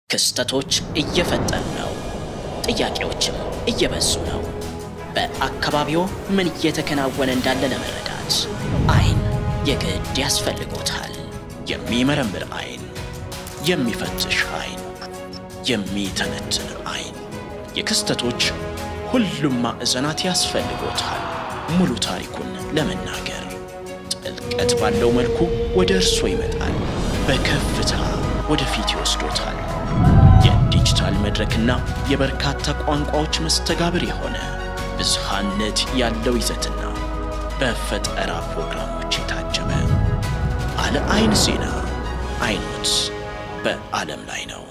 ክስተቶች እየፈጠኑ ነው። ጥያቄዎችም እየበዙ ነው። በአካባቢዎ ምን እየተከናወነ እንዳለ ለመረዳት አይን የግድ ያስፈልጎታል። የሚመረምር አይን፣ የሚፈትሽ አይን፣ የሚተነትን አይን። የክስተቶች ሁሉም ማዕዘናት ያስፈልጎታል። ሙሉ ታሪኩን ለመናገር ጥልቀት ባለው መልኩ ወደ እርሶ ይመጣል። በከፍታ ወደፊት ይወስዶታል። የዲጂታል መድረክና የበርካታ ቋንቋዎች መስተጋብር የሆነ ብዝሃነት ያለው ይዘትና በፈጠራ ፕሮግራሞች የታጀበ አለ አይን ዜና አይኖት በዓለም ላይ ነው።